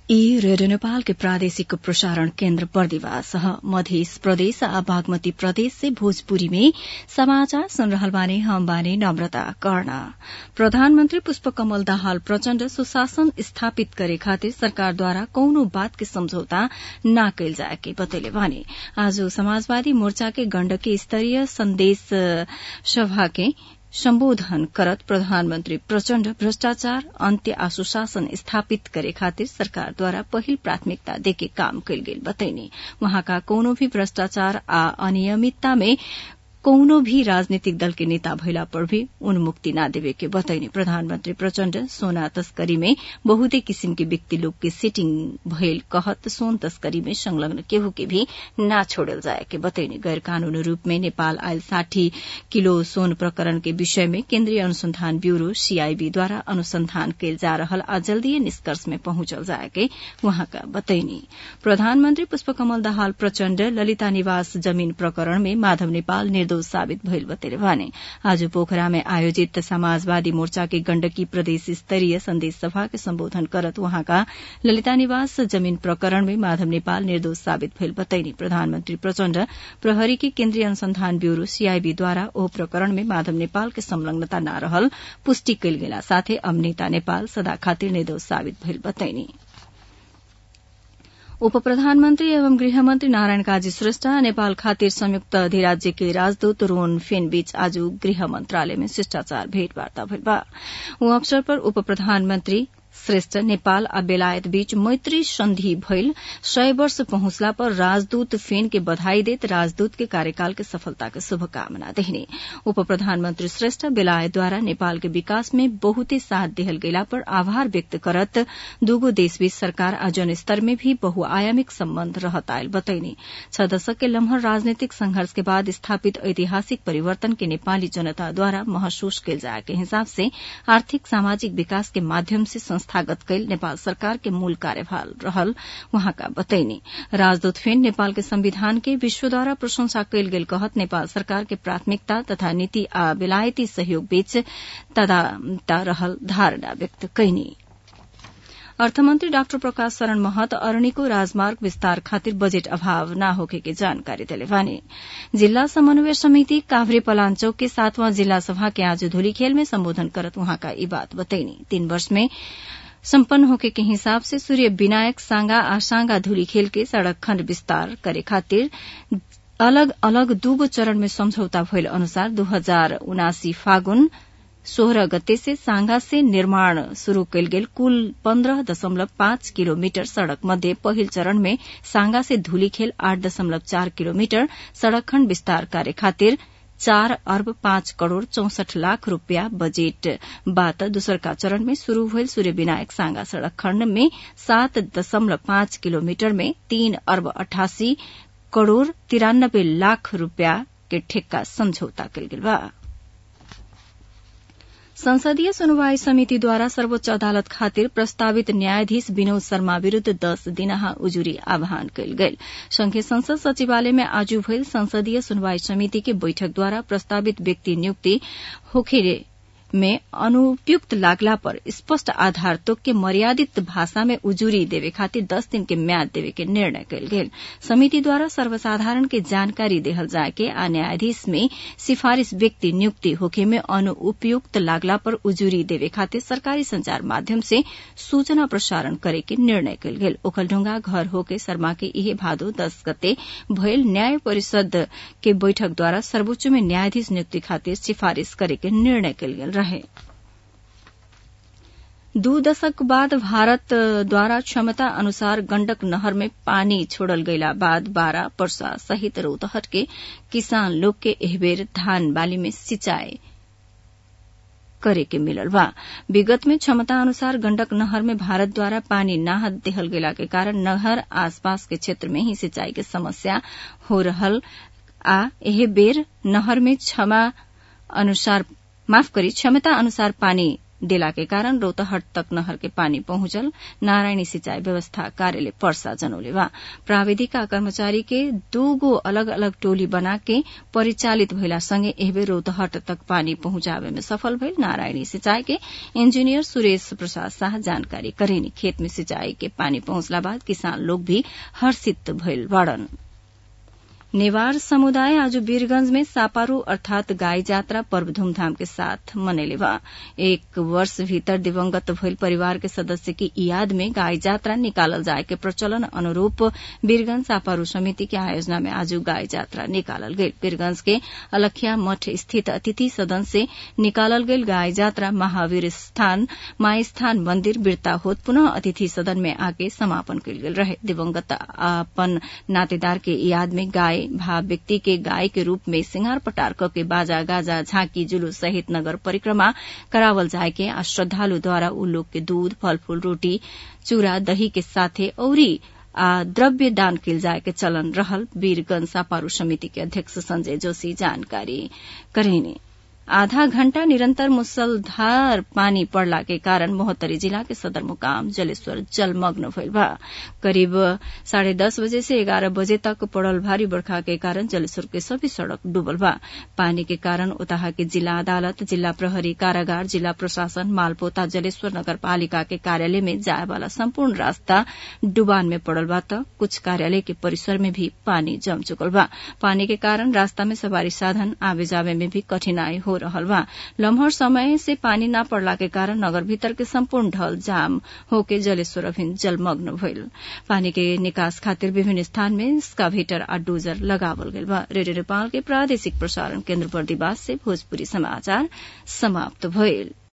ई रेडियो नेपाल के प्रादेशिक प्रसारण केन्द्र बर्दिवास मध्य प्रदेश आ बागमती प्रदेश से भोजपुरी में समाचार सुन रहल बानी हम बानी नम्रता कर्ण प्रधानमन्त्री पुष्पकमल दाहाल प्रचण्ड सुशासन स्थापित करे खातिर सरकारद्वारा कौनो बात के सम्झौता न कैल जाए के बतैले बानी आज समाजवादी मोर्चा के गण्डकी स्तरीय संदेश सभा के सम्बोधन करत प्रधानमन्त्री प्रचण्ड भ्रष्टाचार अन्त्य आ सुशासन स्थापित करे खातिर सरकारद्वारा पहिल प्राथमिकता देके काम कैल गेल बतैनी वहाँका कोनो भी भ्रष्टाचार आ अनियमितता में कौनो भी राजनीतिक दल के नेता भइला पर भी उन्मुक्ति न देवे के बतैनी प्रधानमन्त्री प्रचण्ड सोना तस्करी में बहुते किसिम के व्यक्ति लोग के सेटिंग भइल कहत सोन तस्करी में संलग्न केहू के भी न छोड़ल जाए के बतैनी गैर कानूनी रूप में नेपाल आयल साठी किलो सोन प्रकरण के विषय में केन्द्रीय अनुसंधान ब्यूरो सीआईबी द्वारा अनुसंधान कैल जा रहल आ जल्दीय निष्कर्ष में पहुंचल जाए के वहाँका बतैनी प्रधानमन्त्री पुष्पकमल दाहाल प्रचण्ड ललिता निवास जमीन प्रकरण में माधव नेपाल निर्दोष साबित भइल बतेले भने आज पोखरा में आयोजित समाजवादी मोर्चा के गण्डकी प्रदेश स्तरीय संदेश सभा के सम्बोधन करत वहाँका ललिता निवास जमीन प्रकरण में माधव नेपाल निर्दोष साबित भइल बतैनी प्रधानमन्त्री प्रचण्ड प्रहरी के केन्द्रीय अनुसंधान ब्यूरो सीआईबीद्वारा ओ प्रकरण में माधव नेपाल के संलग्नता न रहल पुष्टि कैल गेला साथै अब नेता नेपाल सदा खातिर निर्दोष साबित भइल बतैनी उप प्रधानमन्त्री एवं गृहमन्त्री नारायण काजी श्रेष्ठ नेपाल खातिर संयुक्त अधिराज्य के राजदूत रोन फेन बीच आज गृह मन्त्रालय में शिष्टाचार भेटवार्ता भइल बा ऊ अवसर पर उप प्रधानमन्त्री श्रेष्ठ नेपाल आ बेलायत बीच मैत्री संधि भइल सय वर्ष पहुंचला पर राजदूत फेन के बधाई देत राजदूत के कार्यकाल के सफलता के शुभकामना देहने उप प्रधानमन्त्री श्रेष्ठ बेलायतद्वारा नेपाल के विकास में बहुते साथ देहल गेला पर आभार व्यक्त करत दूगो देशबीच सरकार आ जन स्तर में भी बहुआयामिक सम्बन्ध रहत आयल बतैनी छ दशक के लम्हर राजनीतिक संघर्ष के बाद स्थापित ऐतिहासिक परिवर्तन के नेपाली जनताद्वारा महसूस कैल जाए के हिसाब से आर्थिक सामाजिक विकास के माध्यम से संस्थागत कैल नेपाल सरकार के मूल कार्यभार रहल वहाँका बतैनी राजदूत फेन नेपाल के संविधान के विश्वद्वारा प्रशंसा कैल गेल कहत नेपाल सरकार के प्राथमिकता तथा नीति आ बेलायती सहयोग बीच तदाता रहल धारणा व्यक्त कैनी अर्थमन्त्री डाक्टर प्रकाश शरण महत अरणीको राजमार्ग विस्तार खातिर बजेट अभाव न होखे के जानकारी दिले भने जिल्ला समन्वय समिति काभ्रे पलाञ्चोक के सातवां जिल्ला सभा के आज धुलीखेल में सम्बोधन करत वहाँका यी बात बतैनी तीन वर्ष में सम्पन्न होके के हिसाब से सूर्य विनायक सांगा आ सांगा धुलीखेल के सड़क खण्ड विस्तार करे खातिर अलग अलग दूगो चरण में सम्झौता भइल अनुसार दू हजार उनासी फागुन सोह्र गते से सांगा से निर्माण शुरू कैल गेल कुल पन्ध्र दशमलव पाँच किलोमिटर सड़क मध्ये पहिल चरण में सांगा से धुलीखेल आठ दशमलव चार किलोमिटर सड़क खण्ड विस्तार कार्य खातिर चार अर्ब पाँच करोड़ चौसठ लाख रूपियाँ बजेट बाट दोस्रका चरण में शुरू भइल सूर्य विनायक सांगा सड़क खण्ड में सात दशमलव पाँच किलोमिटर में तीन अर्ब अठासी करोड़ तिरानब्बे लाख रूपियाँ के ठेक्का सम्झौता कैल गेल बा संसदीय सुनवाई समितिद्वारा सर्वोच्च अदालत खातिर प्रस्तावित न्यायाधीश विनोद शर्मा विरूद्ध दस दिनहा उजुरी आह्वान कयल गेल संघीय संसद सचिवालय में आज भइल संसदीय सुनवाई समिति के बैठकद्वारा प्रस्तावित व्यक्ति नियुक्ति होखे में अनुपयुक्त लागला पर स्पष्ट आधार तोक के मर्यादित भाषा में उजुरी देवे खातिर दस दिन के म्याद देवे के निर्णय कयल गेल समिति द्वारा सर्वसाधारण के जानकारी देहल जाए के आ न्यायाधीश में सिफारिश व्यक्ति नियुक्ति होखे में अनुपयुक्त लागला पर उजुरी देवे खातिर सरकारी संचार माध्यम से सूचना प्रसारण करे के निर्णय कयल गेल ओखलढुंगा घर होके शर्मा के इहे भादो दस गते भयल न्याय परिषद के बैठक द्वारा सर्वोच्च में न्यायाधीश नियुक्ति खातिर सिफारिश करे के निर्णय कयल गेल रहे दू दशक बाद भारत द्वारा क्षमता अनुसार गण्डक नहर में पानी छोड़ल गयला बाद बारा पर्सा सहित रौतहट के किसान लोग के एहबेर धान बाली में सिंचाई करे के मिलल बा विगत में क्षमता अनुसार गंडक नहर में भारत द्वारा पानी नाह देहल गेला के कारण नहर आसपास के क्षेत्र में ही सिंचाई के समस्या हो रहल आ एह बेर नहर में क्षमा अनुसार माफ करी क्षमता अनुसार पानी डेला के कारण रौतहट तक नहर के पानी पहुंचल नारायणी सिंचाई व्यवस्था कार्यालय पर्सा जनौले बा प्राविधिक कर्मचारी के दूगो अलग अलग टोली बना के परिचालित भइला संगे एहबे रौतहट तक पानी पहुंचावे में सफल भइल नारायणी सिंचाई के इंजीनियर सुरेश प्रसाद शाह जानकारी करेनी खेत में सिंचाई के पानी पहुंचला बाद किसान लोग भी हर्षित भइल बाड़न नेवार समुदाय आज वीरगंज में सापारू अर्थात गाय जात्रा पर्व धूमधाम के साथ मनैले बा एक वर्ष भीतर दिवंगत भइल परिवार के सदस्य की याद में गाय जात्रा निकालल जाए के प्रचलन अनुरूप वीरगंज सापारू समिति के आयोजना में आज गाय जात्रा निकालल गई वीरगंज के अलखिया मठ स्थित अतिथि सदन से निकालल गई गाय जात्रा महावीर स्थान माई स्थान मंदिर बिरता होत पुनः अतिथि सदन में आके समापन कयल गेल रहे दिवंगत अपन नातेदार के याद में गाय भाव व्यक्ति के गाय के रूप में सिंगार पटार क के बाजा गाजा झांकी जुलूस सहित नगर परिक्रमा करावल जाए के आ श्रद्धालु द्वारा उ लोग के दूध फल फूल रोटी चूड़ा दही के साथे औरी आ द्रव्य दान कयल जाय के चलन रहल वीरगंज सापारू समिति के अध्यक्ष संजय जोशी जानकारी करेनी आधा घण्टा निरन्तर मुसलधार पानी पड़ला के कारण मोहत्तरी जिला के सदरमुकाम जलेश्वर जलमग्न भइल बा करीब साढ़े दस बजे से ग्यारह बजे तक पड़ल भारी बरखा के कारण जलेश्वर के सभी सड़क डूबल बा पानी के कारण उताहा के जिला अदालत जिला प्रहरी कारागार जिला प्रशासन मालपोता जलेश्वर नगरपालिका के कार्यालय में जाए वाला संपूर्ण रास्ता डुबान में पड़ल बा त कुछ कार्यालय के परिसर में भी पानी जम चुकल बा पानी के कारण रास्ता में सवारी साधन आवे जावे में भी कठिनाई हो रहल बा लम्हर समय से पानी न पड़ला के कारण नगर भीतर के संपूर्ण ढल जाम होके जलेश्वर अभिन जलमग्न भइल पानी के निकास खातिर विभिन्न स्थान में स्काभेटर आ डोजर लगावल गइल बा रेडियो नेपाल के प्रादेशिक प्रसारण केन्द्र बर्दिवास से भोजपुरी समाचार समाप्त भइल